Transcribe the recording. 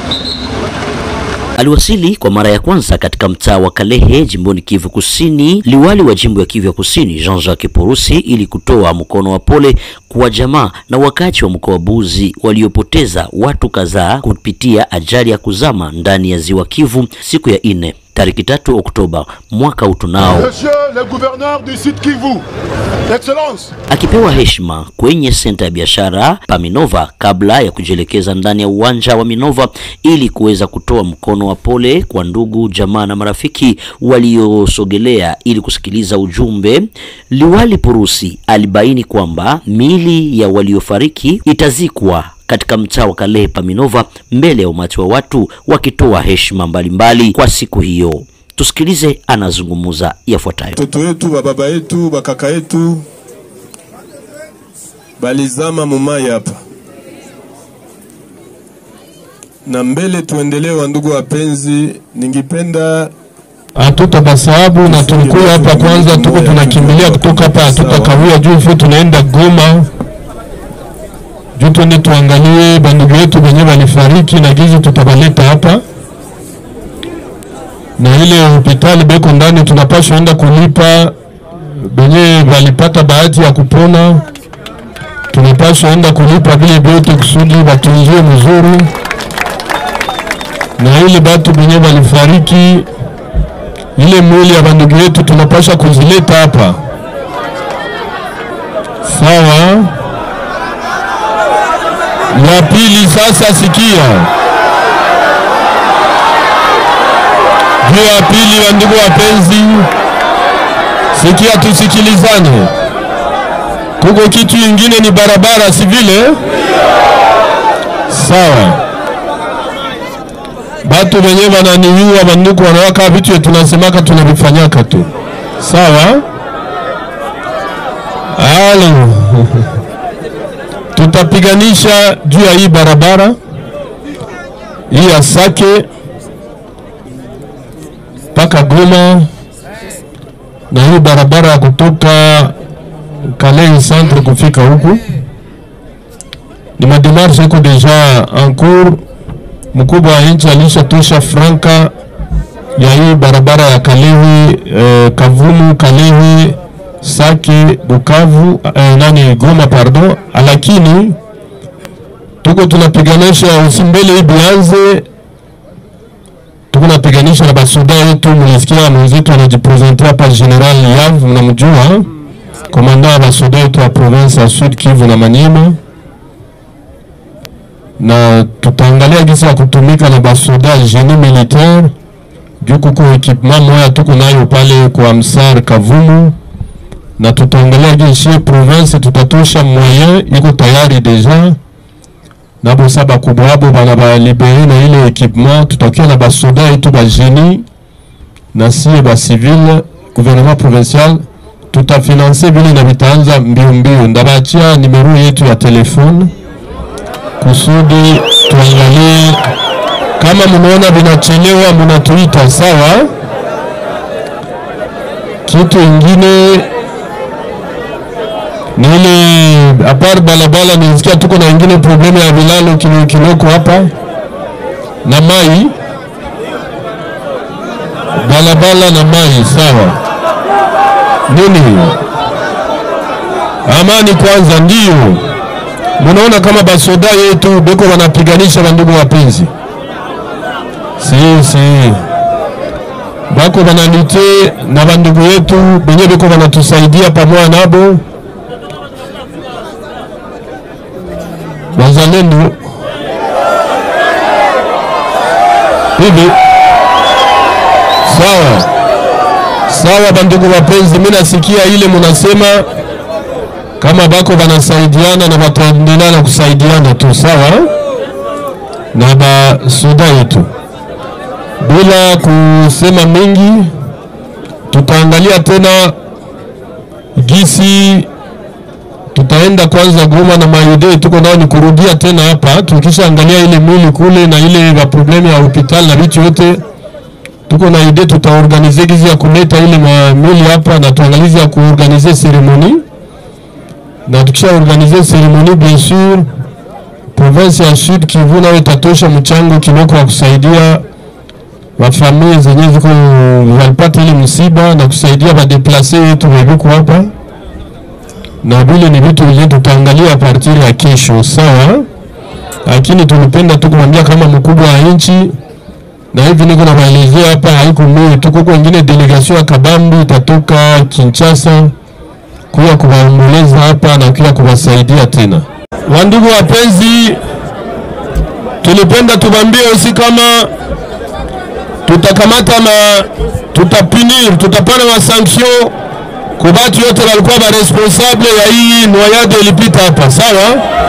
Aliwasili kwa mara ya kwanza katika mtaa wa Kalehe jimboni Kivu Kusini, liwali wa jimbo ya Kivu ya Kusini Jean-Jacques Purusi, ili kutoa mkono wa pole kwa jamaa na wakazi wa mkoa wa Buzi waliopoteza watu kadhaa kupitia ajali ya kuzama ndani ya ziwa Kivu siku ya ine tariki tatu Oktoba mwaka utunao. Monsieur le gouverneur du Sud Kivu, Excellence, Akipewa heshima kwenye senta ya biashara Paminova kabla ya kujielekeza ndani ya uwanja wa Minova ili kuweza kutoa mkono wa pole kwa ndugu jamaa na marafiki waliosogelea ili kusikiliza ujumbe. Liwali Purusi alibaini kwamba miili ya waliofariki itazikwa katika mtaa wa Kalehe Paminova mbele ya umati wa watu wakitoa heshima mbalimbali kwa siku hiyo. Tusikilize anazungumza yafuatayo. Watoto wetu bababa yetu bakaka yetu balizama mumai hapa, na mbele tuendelee. Wa ndugu wapenzi, ningipenda hatutabasahabu na tulikuwa hapa kwanza, tuko tunakimbilia kutoka hapa, hatutakawia juu fu tunaenda Goma juu twende tuangalie bandugu yetu wenye walifariki na gizi tutabaleta hapa, na ile hospitali beko ndani tunapaswa enda kulipa benye walipata bahati ya kupona, tunapaswa enda kulipa vile vyote kusudi batunziwe mzuri, na ile batu benye walifariki ile mwili ya bandugu yetu tunapaswa kuzileta hapa, sawa. La pili sasa, sikia juu ya pili, wa ndugu wapenzi, sikia, tusikilizane. Kuko kitu ingine ni barabara, si vile? Sawa, batu wenye wananiua banduku wanawaka vitu ya tunasemaka tunavifanyaka tu, sawa. Halo tutapiganisha juu ya hii barabara hii ya Sake mpaka Goma na hii barabara ya kutoka Kalehe centre kufika huku, ni mademarshe iko deja en cours. Mkubwa wa nchi alishatosha franka ya hii barabara ya Kalehe eh, Kavumu Kalehe Sake Bukavu eh, nani Goma pardon, lakini tuko tunapiganisha usimbele hii bianze, tuko napiganisha na basoda yetu. Mlisikia mwenzetu anajipresente hapa, General Yav, mnamjua komanda wa basoda yetu wa province ya Sud Kivu na Maniema, na tutaangalia gisi ya kutumika na basoda genie militaire juu kuko ekipement moya tuko nayo pale kwa Msar Kavumu na tutaangalia jeshi province tutatosha moyen iko tayari deja nabo saba kubwa abo bana ba libere na ile equipement, tutakia na basoda yetu ba genie na sie ba civil gouvernement provincial tutafinanse vile na vitaanza mbio mbio. Ndabachia nimero yetu ya telefone kusudi tuangalie kama mnaona vinachelewa, mnatuita sawa. Kitu ingine ni ile apart balabala, nilisikia tuko na ingine problemu ya vilalo kilo kiloko hapa na mai balabala na mai sawa. Nini amani kwanza, ndio munaona kama basoda yetu beko wanapiganisha bandugu wapenzi, si si bako banalite na bandugu yetu benye beko wanatusaidia pamoja nabo wazalendo hivi sawa sawa. Bandugu wapenzi, mimi nasikia ile munasema kama bako banasaidiana na bataendelea na kusaidiana tu sawa, na basuda yetu. Bila kusema mingi, tutaangalia tena gisi tutaenda kwanza Goma na maide tuko nao ni kurudia tena hapa, tukishaangalia ile mwili kule na ile ba problemu ya hospitali na vitu yote, tuko na ide tutaorganize gizi ya kuleta ile mwili hapa na tuangalize ya kuorganize seremoni, na tukisha organize seremoni bien sûr province ya Sud Kivu nayo itatosha mchango kidogo wa kusaidia wafamilia zenye ziko walipata ile msiba na kusaidia wadeplase wetu webuku hapa, na vile ni vitu vile tutaangalia partir ya kesho, sawa. Lakini tulipenda tu kumwambia kama mkubwa wa nchi, na hivi niko nawaelezea hapa, haiko mimi tu, kuko wengine delegation ya Kabambi itatoka Kinshasa kuya kuwaomboleza hapa na kuya kuwasaidia tena. Wandugu wapenzi, tulipenda tubambie usi kama tutakamata na tutapinir, tutapana ma sanction kubatu yote walikuwa ba responsable ya hii noyade ilipita hapa, sawa.